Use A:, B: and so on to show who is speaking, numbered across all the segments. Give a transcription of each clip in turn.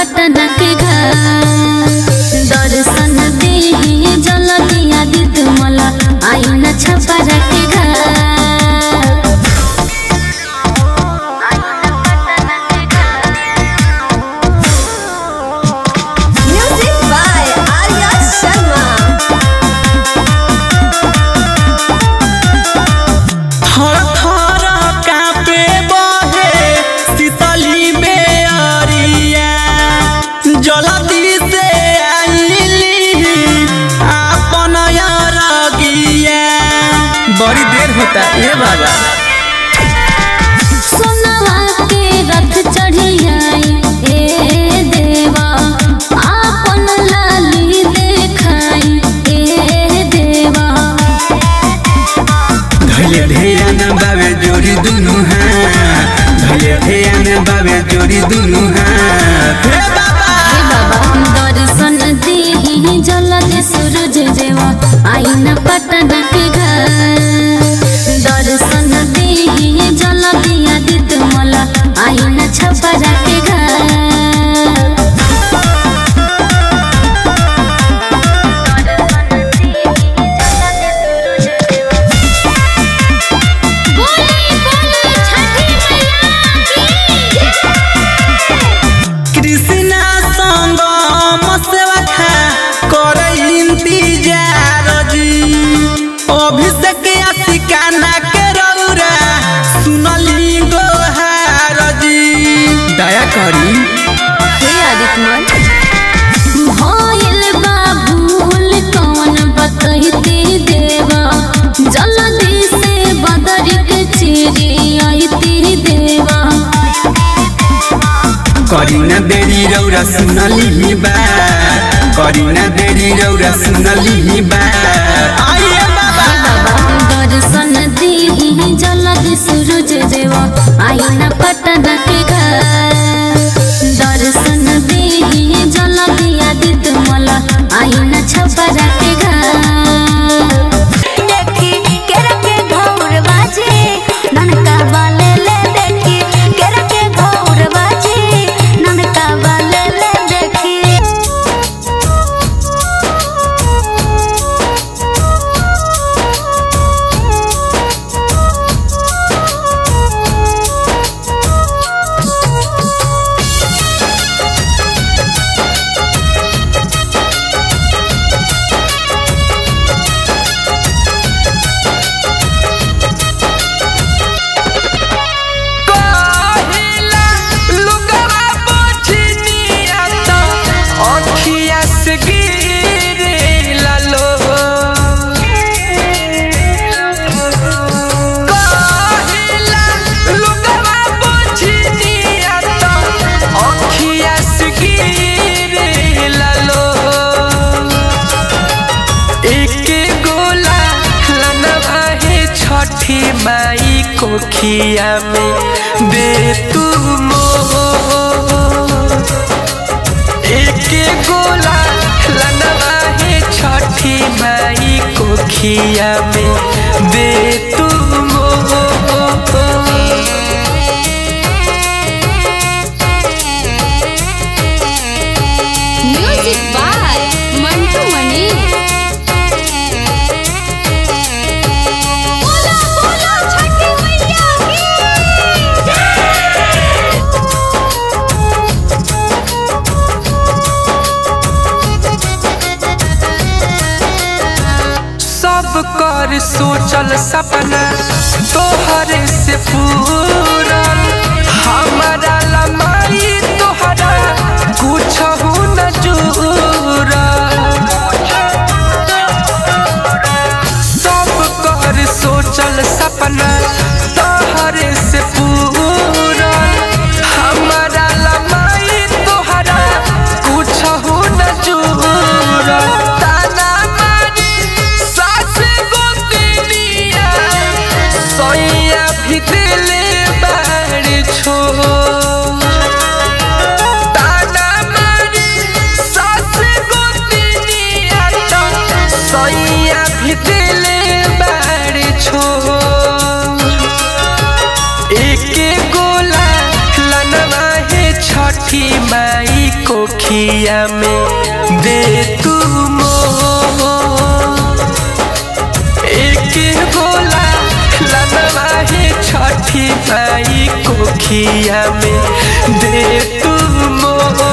A: पटना के घर दर्शन देही जल दिया दित मला आई न छपरा के घर
B: Music by Arya Sharma.
C: थर थर कापे बहे शीतली बेअरिया जलदी से आइली आपन अरगिया बड़ी देर होता ए बाबा
A: सोनवा के रथ चढ़ियाई ए देवा आपन लाली देखाई ए देवा
C: धले ध्यान बाबे जोड़ी दुनु हाथ धले ध्यान बाबे जोड़ी दुनु हाथ हे बाबा
A: हे बाबा दर्शन देही जलदि सूरज देवा आई न पटना के घर दर्शन देही जलदि आदित्य मला आई न छपरा के घर
C: कृष्णा संग मसवा खा करे इंतजार जी अभिषेक आशिकाना के रौरा सुनली गोहार जी दया करी
A: हे आदित्य भइल बा भूल कौन बतैते देवा जल्दी से बदरी के चिरी आईती देवा
C: करी न देरी रौरा सुनली बा करी न देरी रौरा सुनली बा आइए बाबा
A: दर्शन देही जल्दी सूरज देवा आई न पटना के घर दर्शन देही जल्दी आदित्य मला आई न छपरा के घर
B: देखी केरा के घौर बाजे ननका वाले ले देखी केरा के घौर बाजे ननका वाले ले देखी
C: कहिला लुगवा पोछनिया त अखिया से गिरेला लो कहिला लुगवा पोछनिया त अखिया से गिरेला लो एके गोला लनवा है छठी माई कोखिया में दे तू मोर एके गोला लनवा है छठी माई कोखिया में दे तू मोर
A: म्यूजिक बाय मंटू मणि बोलो बोलो छठी मैया
C: सब कर सोचल सपना तोहरे से पूरल हमारा लमाई तोहरा कुछ न जुरल सब कर सोचल सपना तोहरे से पूरल हमारा लमाई तोहरा कुछ न जुरल ताना मारी सास गोतनिया सोइया भी दिले बाड़ छो ताना मारी सास गोतनिया तो सोइया भी दिले बाड़ छो एके गोला लनवा है छठी माई को
D: कोखिया में दे तू मोह एक गोला लनवा है छठी माई कोखिया में दे तू मोह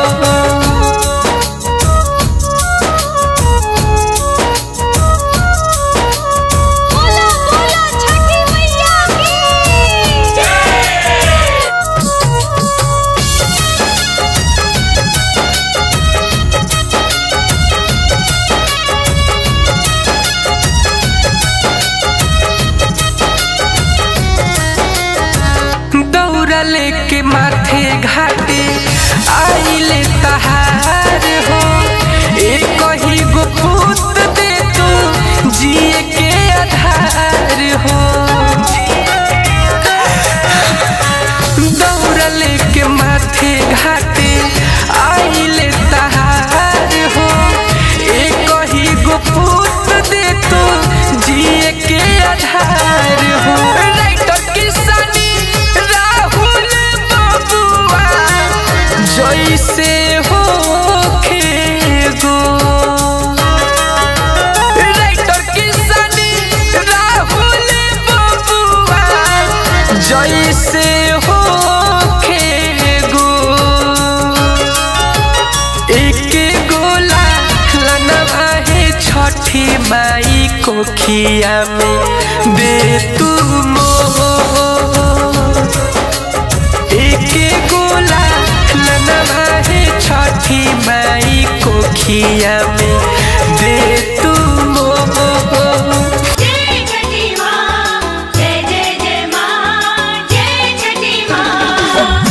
B: बोला बोला छठी मैया की
D: दौरा लेके माथे घाटे आइले तहार हो एक ही गो पूत दे तू जिए के आधार हो दौरा लेके माथे घाटे आइले तहार हो एक ही गो पूत दे तू जिए के आधार हो राइटर किसानी राहुल बबुआ जैसे हो गो राइटर किसानी राहुल बबुआ जैसे हो गो एक गोला लनवा है छठी माई कोखिया में दे तू मोह एक गोला लनवा है छठी माई कोखिया में दे तू मोह
B: जय छठी माँ जय जय जय माँ जय छठी माँ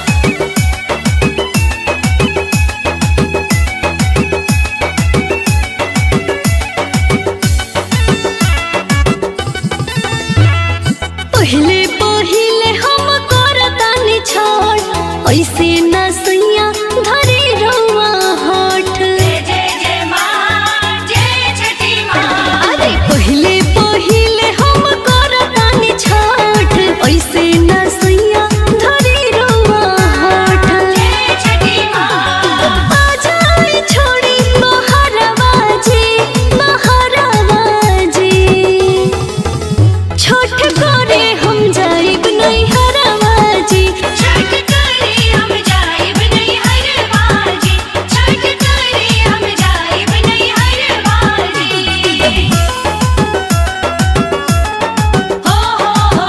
A: पहले पहले हम करतानी छोड़ ऐसे न सैया धरे रहुआ होठ
B: जय जय जय माँ जय छठी माँ
A: अरे पहले पहले हम करतानी छोड़ ऐसे न सैया धरे रहुआ होठ
B: जय छठी माँ
A: आजाए छोड़ी महारावा जी महारावा जी छोट करे हम जाइब नहीं हरावा जी
B: छठ करे हम जाइब नहीं हर बाजी छठ करे हम जाइब नहीं हर बाजी हो हो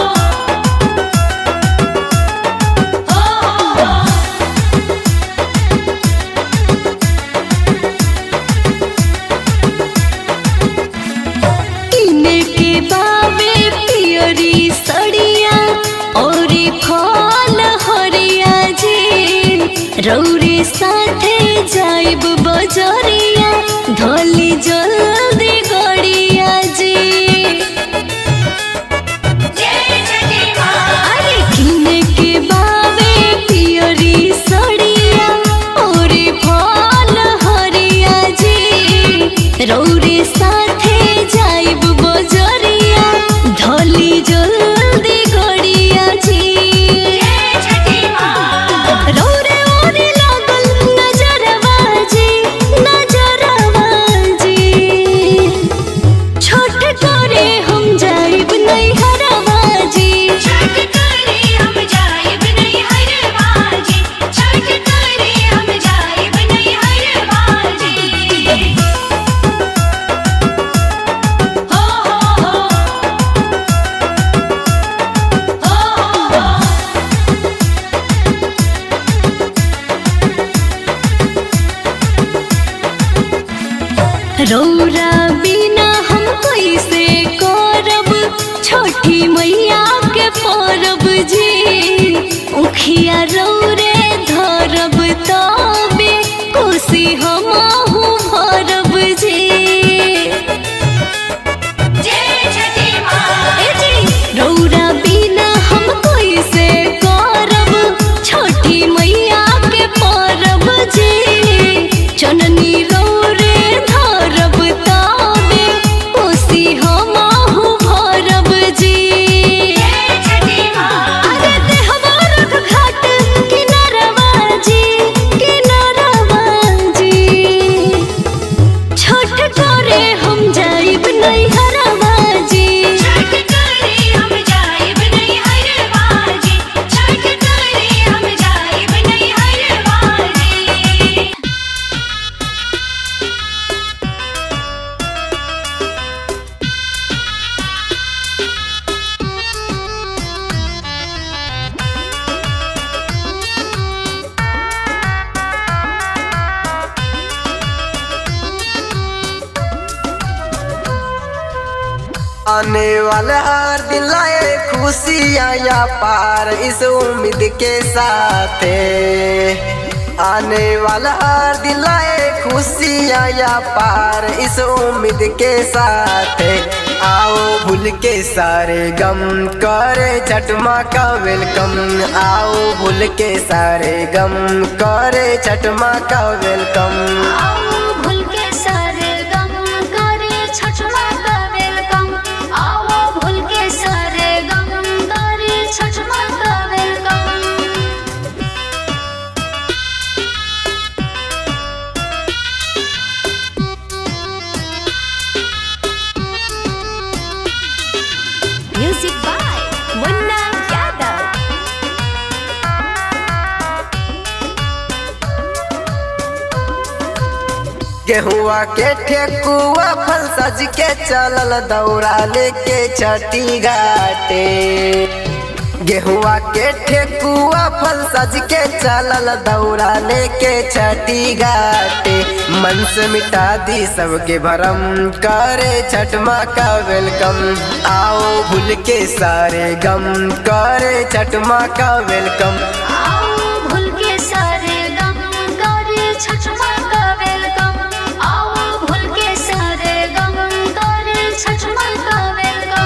B: हो हो हो
A: इने के बाबे पियरी सड़िया और फल हरिया जी रौरे साथे जाइब बजरिया धली जल्दी गड़िया जी
B: जय छठी माँ
A: अरे किने के बाबे पियरी सड़िया और फल हरिया जी रौरे साथे जाइब बजरिया धली जल्दी गड़िया जी
B: जय छठी माँ
A: रौरे ओरे लागल नजरवा जी नजरवा जी छोट करे हम जाइब नहीं हरवा जी
B: छठ करे हम जाइब नहीं हर बाजी छठ करे हम जाइब नहीं हर बाजी हो हो हो हो हो
A: रौरा बिना हम कैसे करब छोटी मैया के परब जी उखिया रौरे धरब तबे कोसी हमहु भरब जी
B: जय छठी माँ
A: ए जी रौरा बिना हम कैसे करब छोटी मैया के परब जी चननी रौरे धरब तबे कोसी हमहु भरब जी
E: आने वाला हर दिन लाए खुशियाँ या पार इस उम्मीद के साथ आने वाला हर दिन लाए खुशियाँ या पार इस उम्मीद के साथ आओ भूल के सारे गम करे छठमा का वेलकम आओ भूल के सारे गम करे छठमा का वेलकम
B: आओ भूल के सारे गम करे छठ माँ का वेलकम आओ भूल के सारे गम करे छठ माँ का welcome
F: Music by Munna Yadav.
E: गेहुआ के ठेकुआ फल सज के चलल दौड़ा लेके छठी घाटे गेहुआ के ठेकुआ फल सज के चलल दौड़ा लेके छठी घाटे मन से मिटा दी सबके भरम करे छठ माँ का वेलकम आओ भूल के सारे गम करे छठ माँ का वेलकम
B: आओ भूल के सारे गम करे छठ माँ का वेलकम आओ भूल के सारे गम करे छठ माँ का वेलकम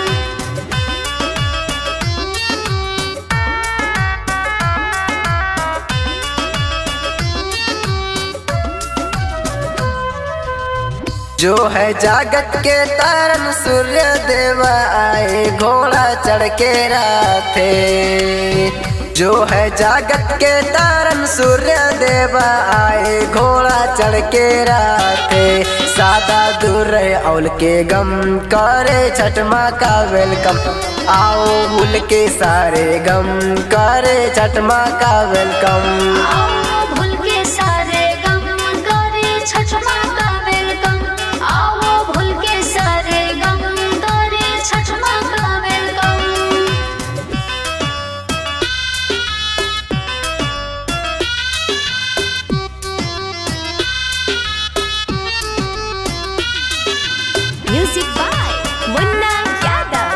E: जो है जागत के तारन सूर्य देव आए घोड़ा चढ़ के राथे जो है जागत के तारन सूर्य देव आए घोड़ा चढ़ के राथे सादा दूर रहे औल के गम करे छठ माँ का वेलकम आओ भूल के सारे गम करे छठ माँ का वेलकम
B: आओ भूल के सारे गम करे छठ माँ का वेलकम आओ भूल के सारे गम करे छठ माँ का welcome
F: Music by Munna Yadav.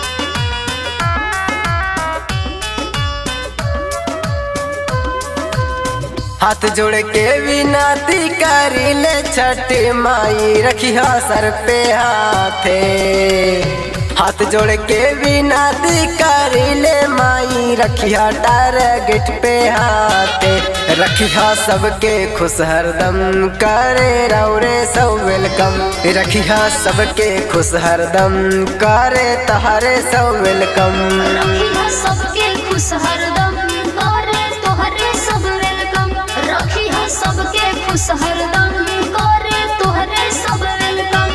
E: हाथ जोड़ के विनती करी ले छठ माई रखिया सर पे हाथे हाथ जोड़ के विनती करी ले माई रखिया टारगेट पे हाथे रखिया सबके खुश हरदम करे रौरे सब वेलकम रखिया सबके खुश हरदम करे तहारे सब वेलकम
B: रखिया सबके खुश हरदम करे तोहरे सब वेलकम रखिया सबके खुश हरदम करे तोहरे सब वेलकम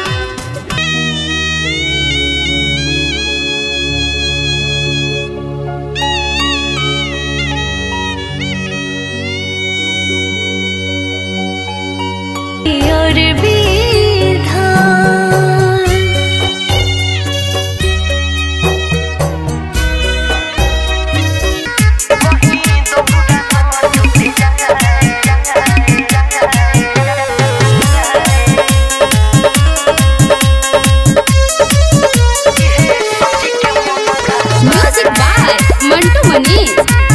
F: और विधान
A: म्यूजिक बाय मंटू मनीष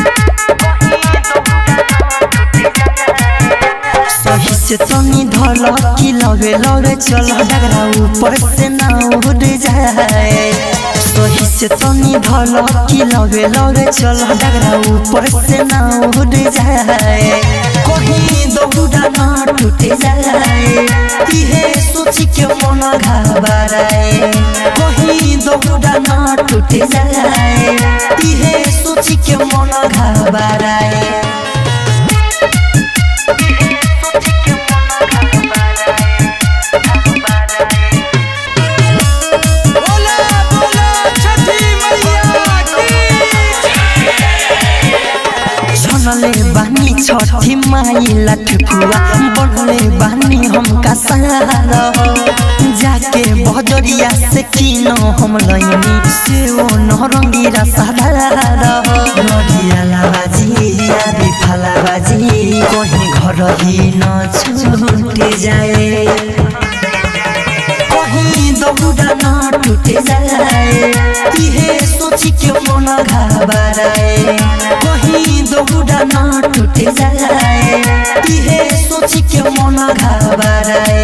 G: सही से तनी धल की लगे लगे चल डगरा ऊपर से ना उड़ जाए सही से तनी धल की लगे लगे चल डगरा ऊपर से ना उड़ जाए कहीं दौड़ा ना टूट जाए इहे सोच के मन घबराए कहीं दौड़ा ना टूट जाए इहे सोच के मन घबराए छनले बानी छठी माई लठकुआ बनले बानी हम कसार जाके बजरिया से किनो हम लैनी से ओ नरंगी रसदार लडिया लाबाजी आदि फलाबाजी कहीं घर ही न छूट जाए कहीं दौड़ा न टूट जाए इहे सोची के मन घबराए कहीं दौड़ा न टूट जाए इहे सोची के मन घबराए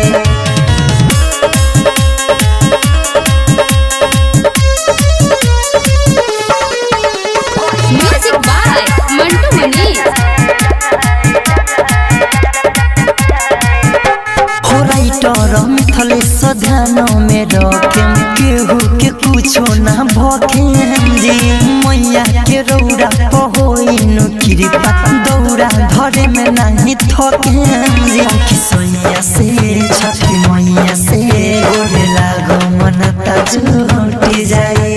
A: म्यूजिक बाय मंटू मनीष
G: हो राइटर मिथलेश ध्यान में रखेम केहू के कुछो ना भखेम जी मैया के रौरा पहोइनु कृपा दौरा धरे में नहीं थकेम जी अंकी सोनिया से छठी मैया से गोरे लागो मन जुटी जाए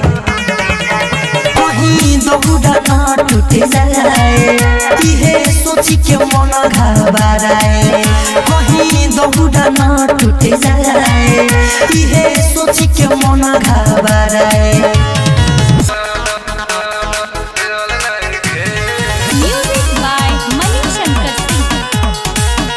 G: कहीं दौड़ा ना टूट जाए इहे सोची के मन घबराए कहीं दौड़ा ना टूट जाए इहे सोची के मन घबराए
F: म्यूजिक बाय मणिशंकर सिंह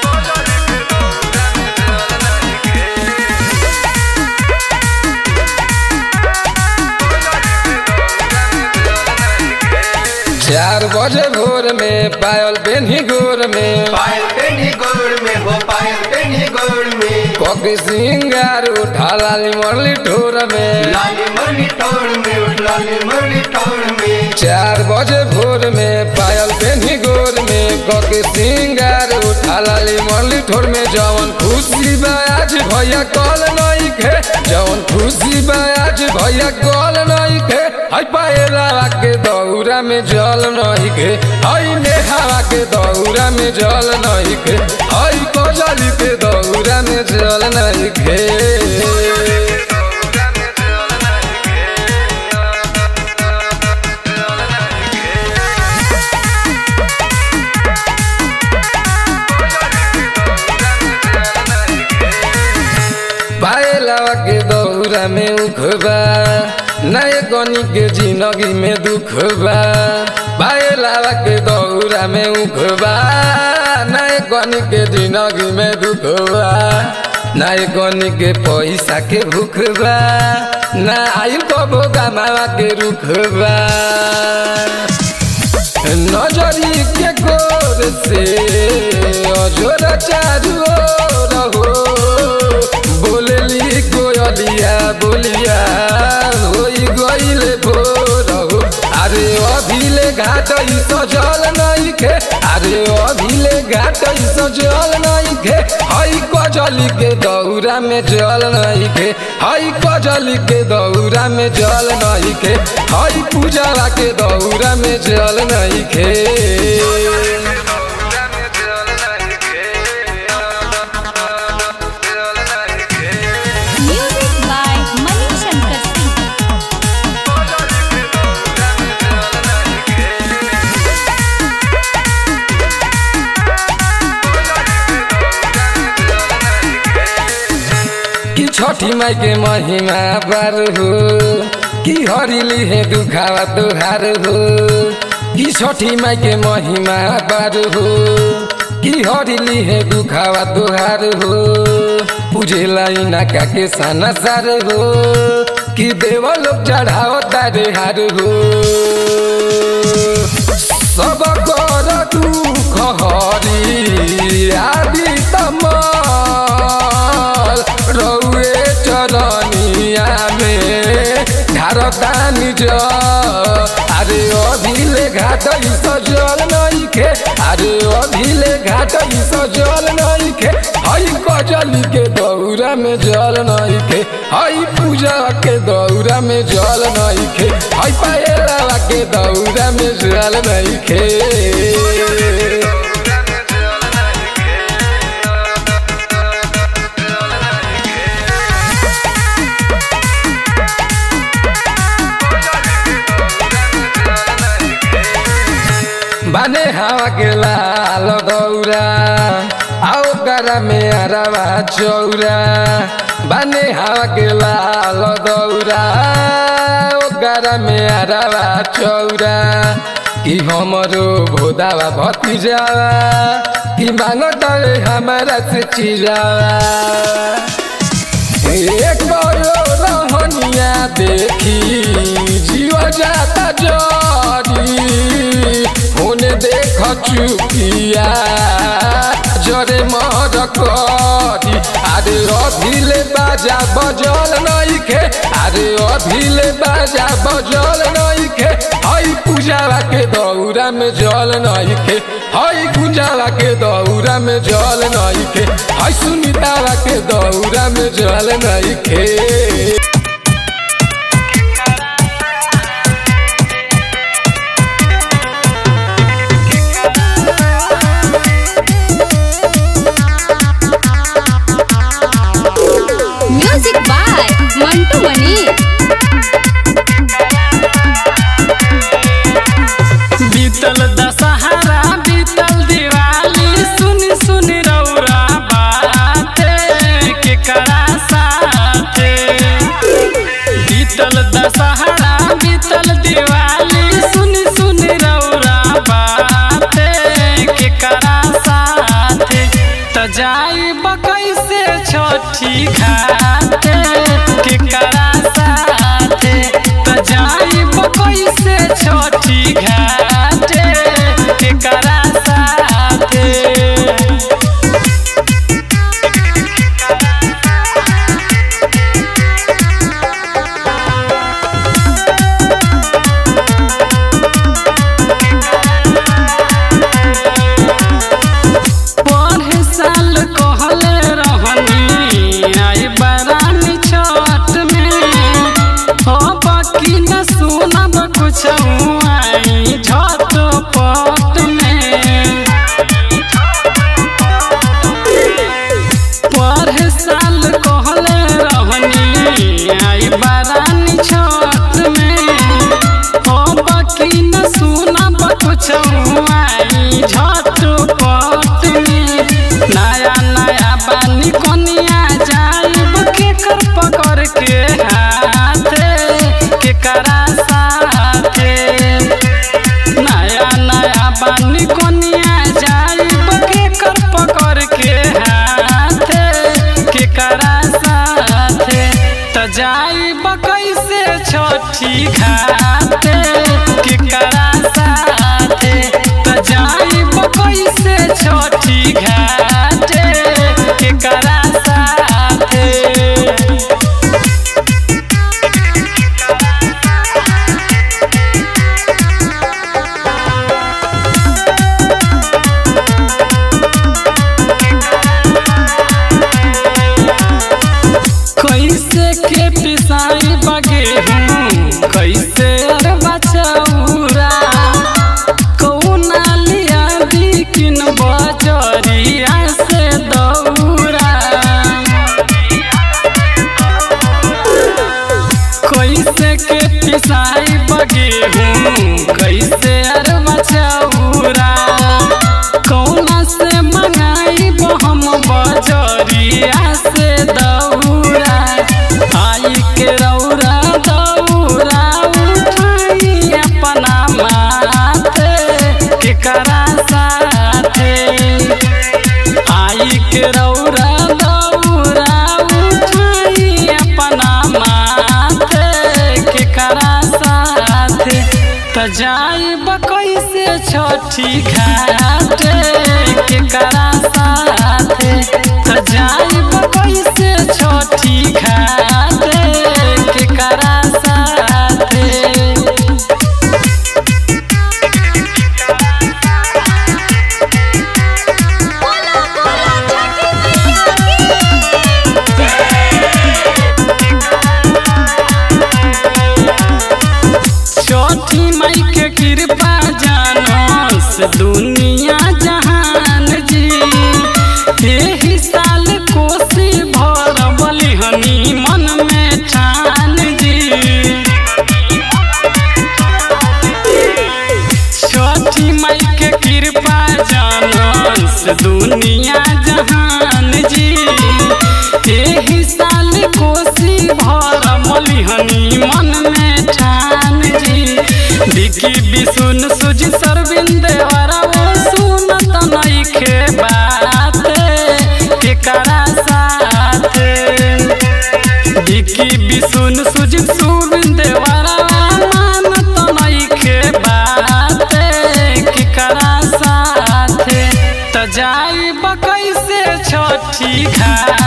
D: चार बजे भोर में पायल बेनी गोर में
C: पायल पेनी गोड़ में हो पायल पेनी गोड़ में
D: कॉकी सिंगार उठा लाली मरली ठोर में
C: लाली मरली टोड़ में उठ लाली मरली टोड़ में
D: चार बजे भोर में पायल बेनी गोर में कॉकी सिंगार उठा लाली मरली ठोर में जवन खुशी बा आज भैया कल नहीं खे जवन खुशी बा आज भैया कल नहीं खे हई पायला के दौरा में जल नहीं खे हई नेहावा के दौरा में जल नहीं खे हई कोजली के दौरा में जल नहीं खे पायलावा के दौरा में उखबा नए गनी के जिंदगी में दुख बा पायलावा के दौरा में उखबा नए गनी के जिंदगी में दुख बा नए गनी के पैसा के भूख बा ना आइल कबो गमावा के रुख बा नजरी के गोर से अजोर चारू ओर हो बोलली कोयलिया बोलिया होई गइले भोर हो अरे अभिले घाट ई सजल नहीं खे अरे अभिले घाट ई सजल नहीं खे हई कजली के दौरा में जल नहीं खे हई कजली के दौरा में जल नहीं खे हई पूजा के दौरा में जल नहीं खे
F: म्यूजिक बाय मणिशंकर सिंह
D: कि छठी माई के महिमा बार हो कि हरिली है दुखावा तुहार हो कि छठी माई के महिमा बार हो कि हरिली है दुखावा तुहार हो पूजे लाई नाका के साना सार हो कि देव लोग चढ़ाओ तारे हार हो सब कर दुख हरी आदि तमल रौए चरनिया में ढारतानी ज अरे अभिले घाट ई सजल नहीं खे अरे अभिले घाट ई सजल नहीं खे हई कजली के दौरा में जल नहीं खे हई पूजा के दौरा में जल नहीं खे हई पायला के दौरा में जल नहीं खे बाने हवा के लाल दौरा आओ करा में अरवा चौरा बाने हवा के लाल दौरा ओ करा में अरवा चौरा कि हमरो भोदावा भतीजावा कि मांगत हमारा से चिरावा एक रहनिया देखी जीव जाता जरी होने देख चुकिया जरे मर करी अरे अभिले बाजा बजल नइखे अरे अभिले बाजा बजल नइखे हई पूजावा के दौरा में जल नइखे हई गुंजावा के दौरा में जल नइखे हई सुनीतावा के दौरा में जल नइखे
F: म्यूजिक बाय मंटू मनी
H: बीतल दशहरा बीतल दिवाली सुन सुन रौरा बाते केकरा साथे बीतल दशहरा बीतल दिवाली सुन सुन रौरा बाते केकरा साथे त जाई कैसे छठी घाटे केकरा साथे त जाई कैसे छठी घाटे केकरा साथे पढ़े साल कहले रहनी आई बरानी छठ में हो बाकी न सुनब कुछ आई झट पट में पढ़े साल कहले रहनी आई बरानी छठ में हो बाकी न सुनब कुछ आई झट पट में नया नया बानी कोनिया जाइब केकर पकड़ के हाथे केकरा साथे नया नया बानी कोनिया जाइब केकर पकड़ के हाथे केकरा साथे त जाइब कैसे छठी घाटे केकरा साथे त जाइब कैसे छठी घाटे केकरा साथे कैसे के पिसाई बगे हूँ कैसे अरबा चौरा कौना लिया बिकिन बजरिया से दौरा कैसे के पिसाई बगे हूँ कैसे अरबा चौरा कौना से मंगाई हम बजरिया से दौरा आई के रौरा दौरा उठाई अपना माथे केकरा साथे आई के रौरा दौरा उठाई अपना माथे केकरा साथे त जाइब कैसे छठी घाटे केकरा साथे त जाइब कैसे छठी घाटे केकरा साथे छठी माई के कृपा जानो से दुनिया जहान जी एही साल कोसी भरबली हनी मन में ठान जी छठी माई के कृपा जानो से दुनिया जहान जी एही साल कोसी भरमली हनी मन में ठान जी बिकी बिसुन सुज सरबिंद हरवो सुनत नइखे बात केकरा साथे बिकी बिसुन सुजित सुबिन देवरा मानत नइखे बाते केकरा साथे त जाई कैसे छठी घाट